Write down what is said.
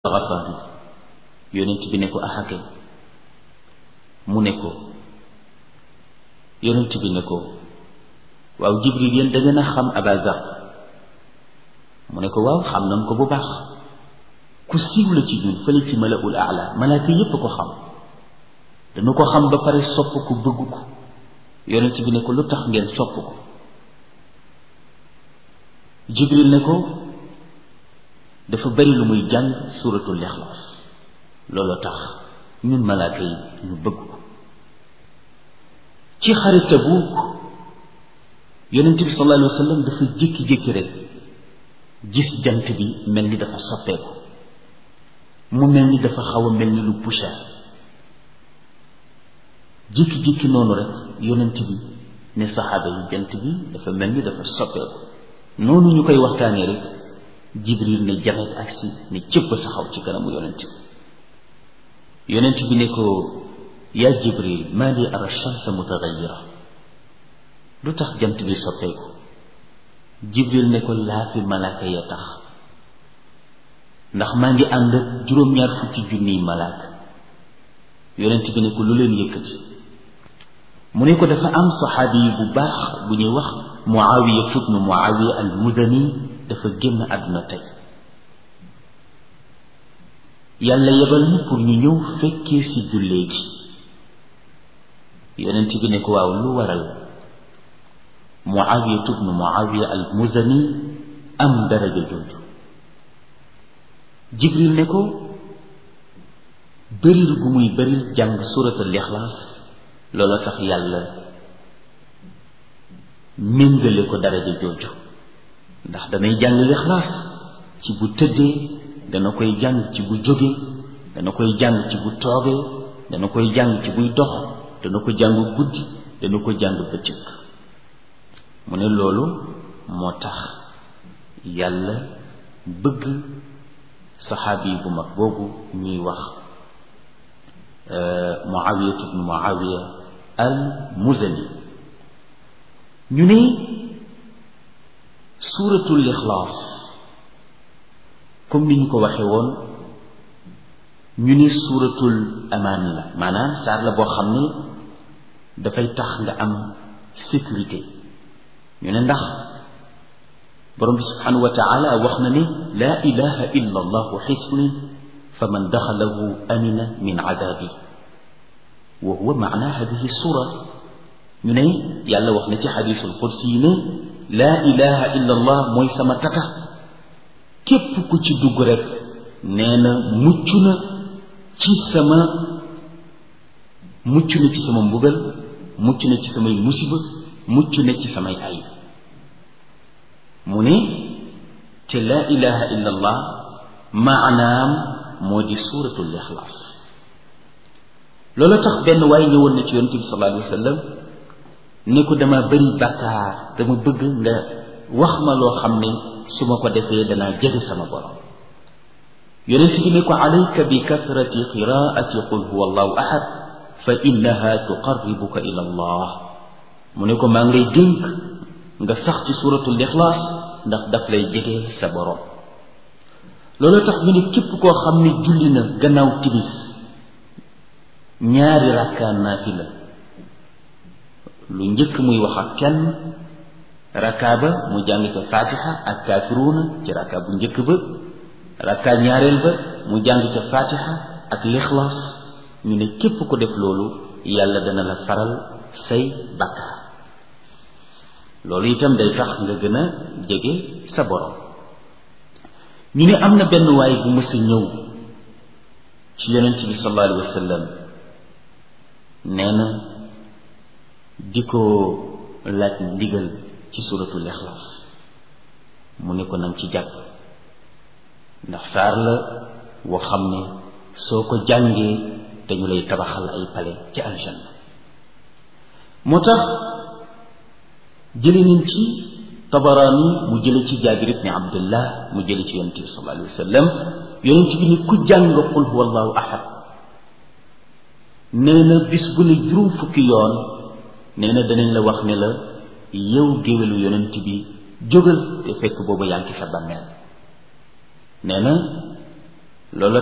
Gafaari yonent bi ne ko axakay mu ne ko yonent bi ne ko waaw Jibril yéen da ngeen a xam Aba Zar mu ne ko waaw xam nañ ko bu baax ku siiw la ci ñun fële ci malaul aala malaaka yépp ko xam dañu ko xam ba pare sopp ko bëgg ko yonent bi ne ko lu tax ngeen sopp ko Jibril ne ko dafa bari lu muy jàng suuratul Ixlaas loolu tax ñun malaaka yi ñu bëgg ko ci xare Tabuuk yonent bi sallallahu alayhi wa sallam dafa jékki-jékki rek gis jant bi mel ni dafa soppeeku mu mel ni dafa xaw a mel ni lu poussière jékki-jékki noonu rek yonent bi ne saxaaba yi jant bi dafa mel ni dafa soppeeku noonu ñu koy waxtaanee rek jibril ne jamet agsi ne cëpp taxaw ci kanamu yonent bi yonent bi ne ko yaa jibril maa li ara shamsa mutagayira lu tax jant bi soppeeku jibril ne ko laa fi malaaka ya tax ndax maa ngi ànd ak juróom-ñaar fukki junniy malaaka yonent bi ne ko lu leen yëkkati mu ne ko dafa am saxaabi yi bu baax bu ñuy wax muawiya ibnu muawiya al mudani dafa génn àdduna tey yàlla yebal ñu pour ñu ñëw fekkee ci jullee gi yonent bi ne ko waaw lu waral muawiya ibnu muawiya al muzani am daraja jooju jibril ne ko bëril gu muy bëril jàng suratul ixlaas loola tax yàlla méngale ko daraja jooju ndax danay jàng lixlaas ci bu tëddee dana koy jàng ci bu jógee dana koy jàng ci bu toogee dana koy jàng ci buy dox dana ko jàng guddi dana ko jàng bëccëg mu ne loolu moo tax yàlla bëgg saxaabi bu mag boobu ñuy wax muawiya ibnu muawiya al muzani ñu ne suuratul ixlaas comme ni ñu ko waxee woon ñu ni suuratul amaani la maanaam saar la boo xam ne dafay tax nga am sécurité ñu ne ndax borom bi subhanahu wa taala wax na ne laa ilaha illa allahu xisni fa man daxalahu amina min adaabi wa huwa maana hadihi suura ñu ne yàlla wax na ci xadisul qudsi yi ne laa ilaha illa allah mooy sama tata képp ku ci dugg rek nee na mucc na ci sama mucc na ci sama mbugal mucc na ci samay musiba mucc na ci samay ayib mu ne te laa ilaha illa allah maanaam moo di suuratul ixlaas loolu tax benn waaye ñëwoon na ci yonent bi sallallahu alayhi wa sallam ne ko dama bëri bàkkaar dama bëgg nga wax ma loo xam ne su ma ko defee danaa jege sama borom yonent bi ne ko alayka bi kasrati qiraati qul huwa allahu ahad fa innaha tuqarribuka ila allah mu ne ko maa ngi lay dénk nga sax ci suratul ixlaas ndax daf lay jege sa borom loolu tax ñu ne képp koo xam ne julli na gannaaw tibis ñaari rakkaa naafila lu njëkk muy wax ak kenn rakkaa ba mu jàng ca fatiha ak kaafiruuna ci rakkaa bu njëkk ba rakkaa ñaareel ba mu jàng ca fatiha ak lixlaas ñu ne képp ko def loolu yàlla dana la faral say bakkaar loolu itam day tax nga gën a jege sa borom ñu ne am na benn waay bu mës a ñëw ci yonent bi sallallahu alayhi wa sallam nee na di ko laaj ndigal ci suratul ixlaas mu ne ko nang ci jàpp ndax saar la woo xam ne soo ko jàngee dañu lay tabaxal ay pale ci aljanna moo tax jële nañ ci tabaraani mu jële ci jaabir ibni abdullah mu jële ci yonent bi sallallahu alayhi wa sallam yonent bi ni ku jàng qul huwa allahu ahad nee na bis bu ne juróom fukki yoon nee na danañ la wax ne la yow géwélu yonent bi jógal te fekk boobu yaa ngi sa bàmmeel nee na loolu